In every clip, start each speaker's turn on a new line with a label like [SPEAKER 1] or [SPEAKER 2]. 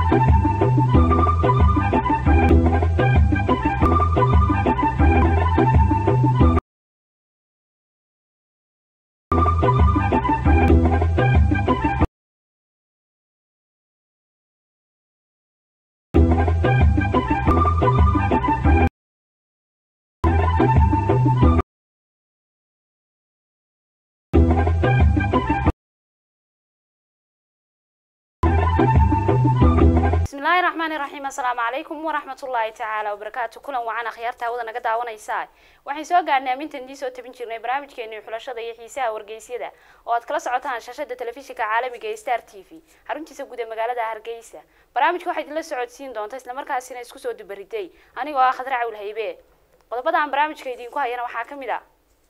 [SPEAKER 1] bismillaahi raxmaani raxiim assalaamu calaykum waraxmatullaahi tacaala wabarakaatu kulan wacan akhyaarta hawada naga daawanaysaa waxaan soo gaarnay amintan dii soo tabin jirnay barnaamijkeeni xulashada iyo xiisaha wargeysyada oo aad kala socotaan shashada telefishinka caalamiga ee star t v xaruntiisa guud ee magaalada hargeysa barnaamijka waxaa idinla socodsiin doonta islamarkaasina isku soo dubariday anigoo ah khadra cawl haybe qodobada aan barnaamijka idinku hayana waxaa ka mid a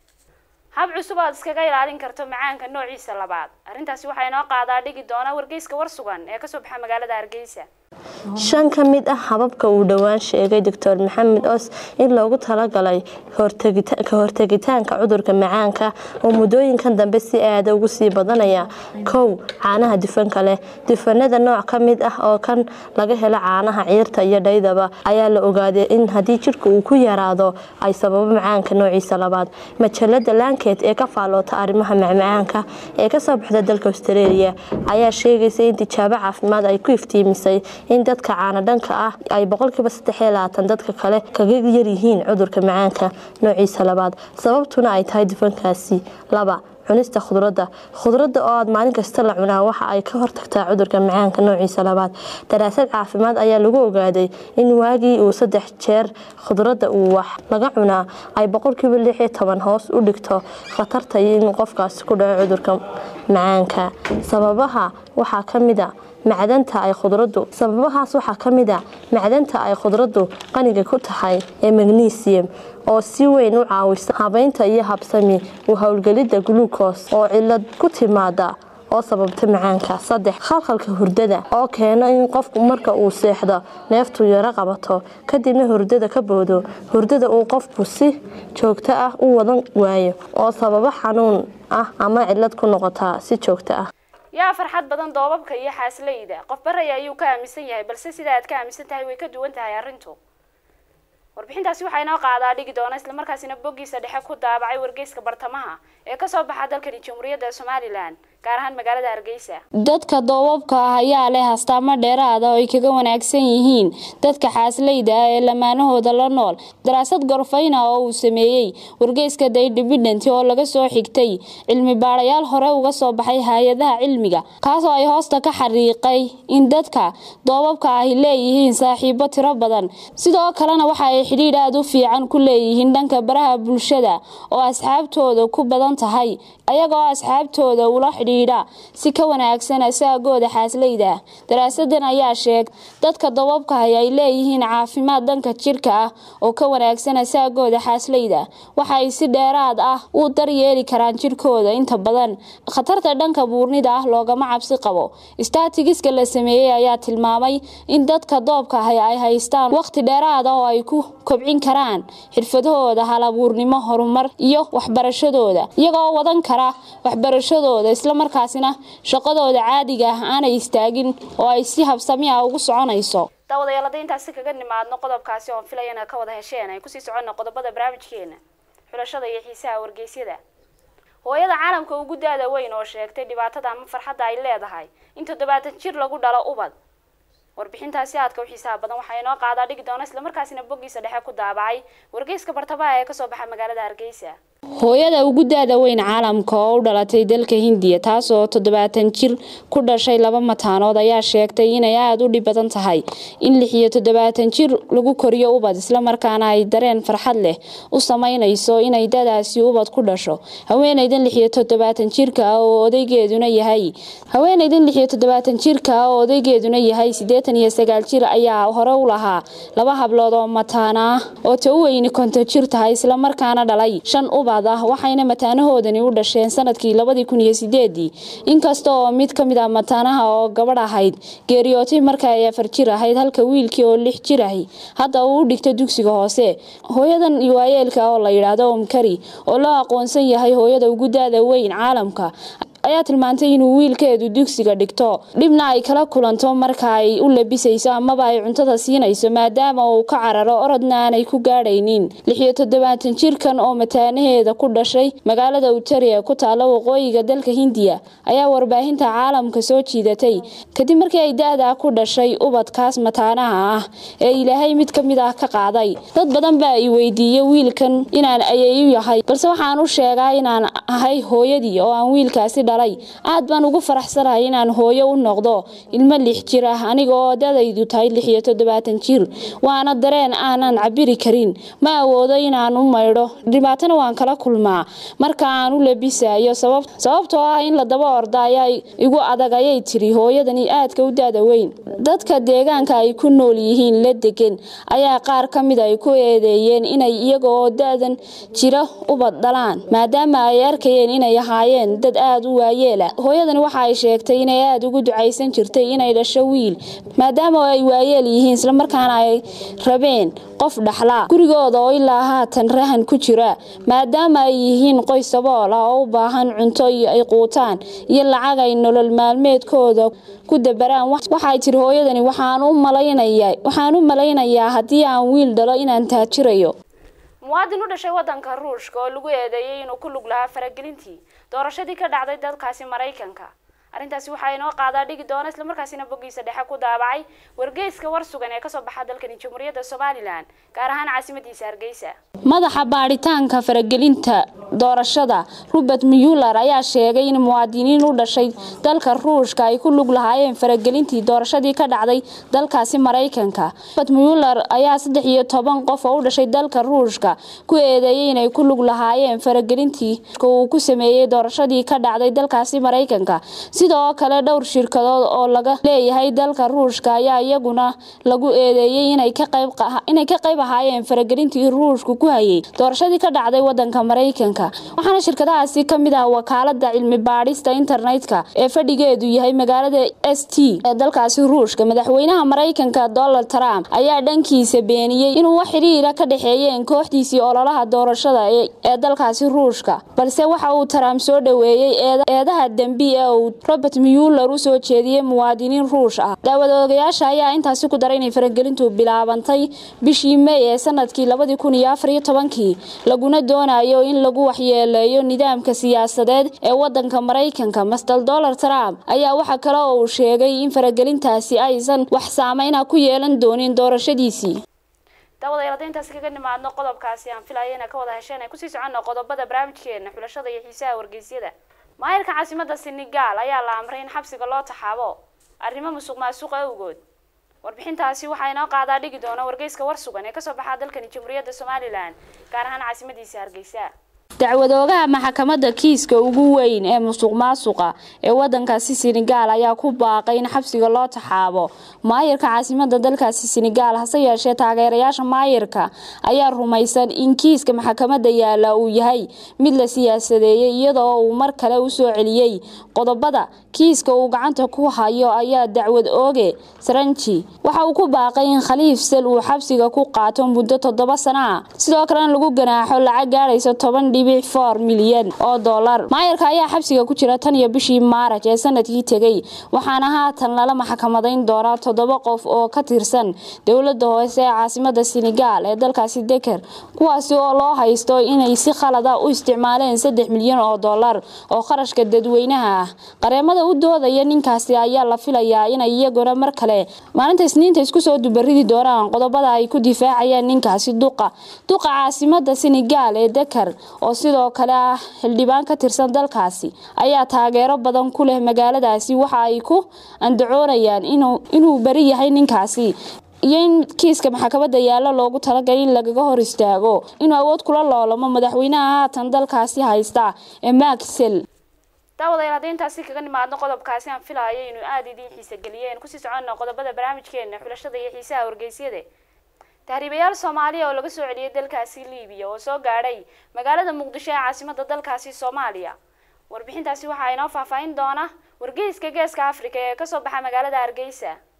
[SPEAKER 1] hab cusub aad iskaga ilaalin karto macaanka noociisa labaad arrintaasi waxaa inoo qaadaa dhigi doona wargeyska war sugan ee kasoo baxa magaalada hargeysa
[SPEAKER 2] shan ka mid ah hababka uu dhowaan sheegay doctor maxamed os in loogu talagalay ka hortegitaanka cudurka macaanka oo muddooyinkan dambe si aada ugu sii badanaya kow caanaha dufanka leh dufanada nooc ka mid ah oo kan laga helo caanaha ciirta iyo dhaydaba ayaa la ogaaday in haddii jidhka uu ku yaraado ay sababo macaanka noociisa labaad majalada lanket ee ka faalloota arrimaha macmacaanka ee kasoo baxda dalka australia ayaa sheegaysa in tijaabo caafimaad ay ku iftiimisay in dadka caana dhanka ah ay boqolkiiba sadexlabaatan dadka kale kaga yaryihiin cudurka macaanka noociisa labaad sababtuna ay tahay dufankaasi laba cunista khudradda khudradda oo aad maalin kasta la cunaa waxa ay ka hortagtaa cudurka macaanka noociisa labaad daraasad caafimaad ayaa lagu ogaaday in waagii uu saddex jeer khudradda uu wax laga cunaa ay boqolkiiba lix iyo toban hoos u dhigto khatarta in qofkaasi ku dhaco cudurka macaanka sababaha waxaa ka mid a macdanta ay khudraddu sababahaas waxaa ka mid a macdanta ay khudraddu qaniga ku tahay ee magnesium oo si weyn u caawisa habeynta iyo habsami u howlgelidda gluukos oo cilad ku timaada oo sababta macaanka saddex khalkhalka hurdada oo keena in qofku marka uu seexdo neeftu yaro qabato kadibna hurdada ka boodo hurdada uu qofku si joogto ah u wadan waayo oo sababo xanuun ah ama cilad ku noqotaa si joogto ah
[SPEAKER 1] yaa farxad badan doobabka iyo xaasleyda qof baraya ayuu ka aaminsan yahay balse sida aad ka aaminsan tahay way ka duwan tahay arrintu warbixintaasi waxaa inoo qaadaa dhigi doona islamarkaasina boggiisa dhexe ku daabacay wargeyska bartamaha ee kasoo baxa dalkani jamhuuriyadda somalilan gaar ahaan magaalada hargeysa
[SPEAKER 3] dadka doobabka ah ayaa leh astaamo dheeraada oo ay kaga wanaagsan yihiin dadka xaasleyda ah ee lamaanahooda la nool daraasad gorfayna oo uu sameeyey wargeyska the independent oo laga soo xigtay cilmi baadhayaal hore uga soo baxay hay-adaha cilmiga kaasoo ay hoosta ka xariiqay in dadka doobabka ahi leeyihiin saaxiibo tiro badan sidoo kalena waxa ay xidhiidh aada u fiican ku leeyihiin dhanka baraha bulshada oo asxaabtooda ku badan tahay ayagoo asxaabtooda ula xidhiidha si ka wanaagsan asaagooda xaasleyda daraasadan ayaa sheeg dadka dababkahay ay leeyihiin caafimaad dhanka jirka ah oo ka wanaagsan asaagooda xaasleyda waxa ay si dheeraad ah u daryeeli karaan jirkooda inta badan khatarta dhanka buurnida ah loogama cabsi qabo staatigiska la sameeyey ayaa tilmaamay in dadka doobkahay ay haystaan waqti dheeraad ah oo ay ku kobcin karaan xirfadahooda halabuurnimo horumar iyo waxbarashadooda iyagoo wadan kara waxbarashadooda islamarkaasina shaqadooda caadiga ah aanay istaagin oo ay si habsami ah ugu soconayso
[SPEAKER 1] daawadayaal hadday intaasi kaga nimaadno qodobkaasi oon filaya inaad ka wada hesheen ay kusii soconno qodobada barnaamijkeena xulashada iyo xiisaha wargeysyada hooyada caalamka ugu daada weyn oo sheegtay dhibaatada ama farxadda ay leedahay in toddobaatan jir lagu dhalo ubad warbixintaasi aadka u xiisaha badan waxaa inoo qaadaa dhigi doona islamarkaasina boggiisa dhexe ku daabacay wargeyska bartamaha ee kasoo baxa magaalada hargeysa
[SPEAKER 3] hooyada ugu daada weyn caalamka oo u dhalatay dalka hindiya taasoo toddobaatan jir ku dhashay laba mataanood ayaa sheegtay inay aada u dhib badan tahay in lix iyo toddobaatan jir lagu koriyo ubad islamarkaana ay dareen farxad leh u sameynayso inay dadaasi ubad ku dhasho haweeneydan lix iyo toddobaatan jirka ah oo odaygeeduna yahay haweeneydan lix iyo toddobaatan jirka ah oo odaygeeduna yahay siddeetan iyo sagaal jir ayaa hore u lahaa laba hablood oo mataana ah oo ta u weyni konton jir tahay islamarkaana dhalay shan ubad waxayna mataanahoodani u dhasheen sanadkii labadii kun iyo sideedii inkasta oo mid ka mid ah mataanaha oo gabadh ahayd geeriyootay marka ay afar jir ahayd halka wiilkii oo lix jir ahi hadda uu u dhigta dugsiga hoose hooyadan waayeelka oo la yidhaahdo omkari oo loo aqoonsan yahay hooyada ugu daada weyn caalamka ayaa tilmaantay inuu wiilkeedu dugsiga dhigto dhibna ay kala kulanto marka ay u labisayso amaba ay cuntada siinayso maadaama uu ka cararo orodna aanay ku gaadhaynin lixiyo toddobaatan jirkan oo mataanaheeda ku dhashay magaalada utari ee ku taalla waqooyiga dalka hindiya ayaa warbaahinta caalamka soo jiidatay kadib markii ay da-daa ku dhashay ubadkaas mataanaha ah ee ilaahay mid ka mid ah ka qaaday dad badan baa i weydiiyey wiilkan inaan ayeeyu yahay balse waxaan u sheegaa inaan ahay hooyadii oo aan wiilkaasi dhalay aad baan ugu faraxsanahay inaan hooyo u noqdo ilmo lix jir ah aniga oo dadaydu tahay lix iyo toddobaatan jir waana dareen aanan cabiri karin ma awoodo inaan u maydho dhibaatana waan kala kulmaa marka aan u labisayo sababtoo ah in la daba orda ayaa igu adag ayay tiri hooyadani aadka u da-da weyn dadka deegaanka ay ku nool yihiin la degan ayaa qaar ka mid ay ku eedeeyeen inay iyaga oo da-dan jira ubad dhalaan maadaama ay arkayeen inay ahaayeen dad aada u waayeela hooyadani waxa ay sheegtay inay aada ugu ducaysan jirtay inay dhasho wiil maadaama ay waayeel yihiin islamarkaana ay rabeen qof dhaxlaa gurigooda oo ilaa haatan rahan ku jira maadaama ay yihiin qoys sabool ah oo u baahan cunto ay quutaan iyo lacag ay nolol maalmeedkooda ku dabaraan waxay tiri hooyadani waxaan u malaynayaa haddii aan wiil dhalo inaan taajirayo
[SPEAKER 1] muwaadin u dhashay wadanka ruushka oo lagu eedeeyey inuu ku lug lahaa faragelintii doorashadii ka dhacday dalkaasi maraykanka arrintaasi waxaa inoo qaadaa dhigi doona islamarkaasina boggiisa dhexe ku daabacay wargeyska war sugan ee kasoo baxa dalkani jamhuuriyadda somalilan gaar ahaan caasimadiisa hargeysa
[SPEAKER 3] madaxa baadhitaanka faragelinta doorashada robert muller ayaa sheegay in muwaadiniin u dhashay dalka ruushka ay ku lug lahaayeen faragelintii doorashadii ka dhacday dalkaasi maraykanka robert muller ayaa saddex iyo toban qof oo u dhashay dalka ruushka ku eedeeyey inay ku lug lahaayeen faragelintii uu ku sameeyey doorashadii ka dhacday dalkaasi maraykanka sidoo kale dhowr shirkadood oo laga leeyahay dalka ruushka ayaa iyaguna lagu eedeeyey inay ka qayb ahaayeen faragelintii ruushku ku hayay doorashadii ka dhacday wadanka maraykanka waxaana shirkadahaasi ka mid ah wakaalada cilmi baadhista internetka ee fadhigeedu yahay magaalada s t ee dalkaasi ruushka madaxweynaha maraykanka donald trump ayaa dhankiisa beeniyey inuu wax xiriira ka dhexeeyeen kooxdiisii ololaha doorashada ee dalkaasi ruushka balse waxa uu trump soo dhoweeyey eedaha dembi ee uu robert muller u soo jeediyey muwaadiniin ruush ah daawadoogayaasha ayaa intaasi ku daray inay faragelintu bilaabantay bishii may ee sanadkii labadii kun iyo afar iyo tobankii laguna doonayo in lagu waxyeeleeyo nidaamka siyaasadeed ee wadanka maraykanka master donald trump ayaa waxa kale oo uu sheegay in faragelintaasi aysan wax saameyna ku yeelan doonin doorashadiisii
[SPEAKER 1] daawadayaal hadda intaasi kaga nimaadno qodobkaasi aan filaya inaa ka wada hesheen ay kusii soconno qodobada barnaamijkeena xulashada iyo xiisaha wargeysyada maayirka caasimada senegal ayaa la amray in xabsiga loo taxaabo arrimo musuq maasuq awgood warbixintaasi waxaa inoo qaadaa dhigi doona wargeyska war sugan ee kasoo baxaa dalkani jamhuuriyadda somalilan gaar ahaan caasimadiisa hargeysa
[SPEAKER 3] dacwadoogaha maxkamadda kiiska ugu weyn ee musuq maasuqa ee wadankaasi senegaal ayaa ku baaqay in xabsiga loo taxaabo maayirka caasimada dalkaasi senegaal hase yeeshee taageerayaasha maayirka ayaa rumaysan in kiiska maxkamadda yaala uu yahay mid la siyaasadeeyey iyadoo uu mar kale usoo celiyey qodobada kiiska uu gacanta ku hayo ayaa dacwad ooge saranji waxa uu ku baaqay in khaliif sel uu xabsiga ku qaato muddo toddoba sano ah sidoo kalena lagu ganaaxo lacag gaadhaysa toban dhibic for milyan oo dollar maayarka ayaa xabsiga ku jira tan iyo bishii maaraj ee sanadkii tegey waxaana haatan lala maxkamadayn doonaa toddoba qof oo ka tirsan dowlada hoose ee caasimada senegaal ee dalkaasi deker kuwaasi oo loo haysto inay si khalada u isticmaaleen saddex milyan oo dollar oo kharashka dadweynaha ah qareemada u doodaya ninkaasi ayaa la filayaa inay iyaguna mar kale maalinta isniinta isku soo dubaridi doonaan qodobada ay ku difaacayaan ninkaasi duqa duqa caasimada senegaal ee deker oo sidoo kale ah xildhibaan ka tirsan dalkaasi ayaa taageero badan ku leh magaaladaasi waxa ay ku andacoonayaan inuu beri yahay ninkaasi iyo in kiiska maxkamadda yaalo loogu talagalay in lagaga hor istaago inuu awood kula loolamo madaxweynaha haatan dalkaasi haysta ee maxsel
[SPEAKER 1] daawadayaal hadda intaasi kaga nimaadno qodobkaasi aan filayo inuu aada idiin xiisa geliyeen kusii soconno qodobada barnaamijkeena xulashada iyo xiisaha wargeysyada tahriibayaal soomaaliya oo laga soo celiyay dalkaasi liibiya oo soo gaadhay magaalada muqdisho ee caasimada dalkaasi soomaaliya warbixintaasi waxaa inoo faahfaahin doona wargeyska geeska afrika ee kasoo baxa magaalada hargeysa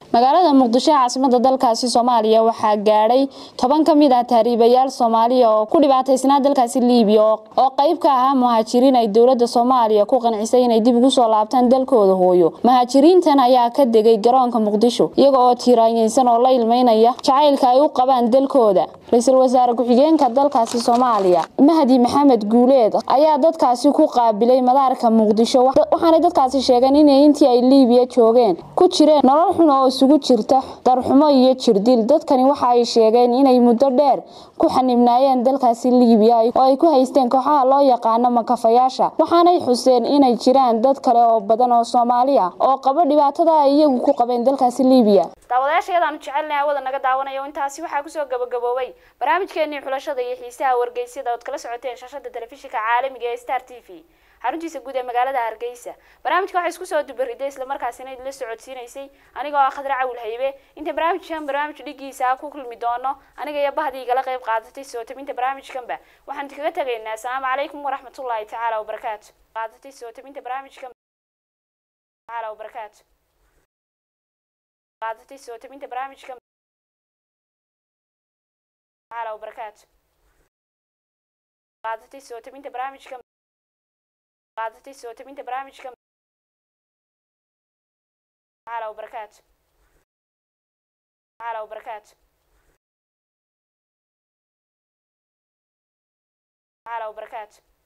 [SPEAKER 3] magaalada muqdisho ee caasimada dalkaasi soomaaliya waxaa gaadhay toban ka mid ah tahriibayaal soomaaliya oo ku dhibaataysnaa dalkaasi liibiya oo qayb ka ahaa muhaajiriin ay dowlada soomaaliya ku qancisay inay dib ugu soo laabtaan dalkooda hooyo muhaajiriintan ayaa ka degay garoonka muqdisho iyaga oo tiiraanyeysan oo la ilmeynaya jacaylka ay u qabaan dalkooda ra-iisul wasaare ku-xigeenka dalkaasi soomaaliya mahdi maxamed guuleed ayaa dadkaasi ku qaabilay madaarka muqdisho waxaanay dadkaasi sheegeen inay intii ay liibiya joogeen ku jireen nolol xun oo isugu jirta darxumo iyo jirdil dadkani waxa ay sheegeen inay muddo dheer ku xanibnaayeen dalkaasi liibiya oo ay ku haysteen kooxaha loo yaqaano makafayaasha waxaanay xuseen inay jiraan dad kale oo badan oo soomaali ah oo qabo dhibaatada ay iyagu ku qabeen dalkaasi liibiya
[SPEAKER 1] daawadayaashayadaanu jecelnahay hawada naga daawanaya intaasi waxaa kusoo gabagaboobay barnaamijkeenii xulashada iyo xiisaha wargeysyada ood kala socoteen shashada telefishinka caalamiga ee star t v xaruntiisa guud ee magaalada hargeysa barnaamijka waxaa isku soo dubariday islamarkaasina idinla socodsiinaysay anigoo ah khadra cawil haybe inta barnaamijkan barnaamij dhigiisa ku kulmi doono aniga iyo bahdii igala qayb qaadatay soo tabinta barnaamijkanba waxaan idinkaga tegaynaa asalaamu calaykum waraxmatullaahi tacaala wabarakaatu qaadatay soo tabinta barnaamijkan tacaala wabarakaatu qaadatay soo tabinta barnaamijkan tacaala wabarakaatu qaadatay soo tabinta barnaamijkan qaadatay soo tabinta barnaamijkan tacaala wabarakaatu tacaala wabarakaatu tacaala wabarakaatu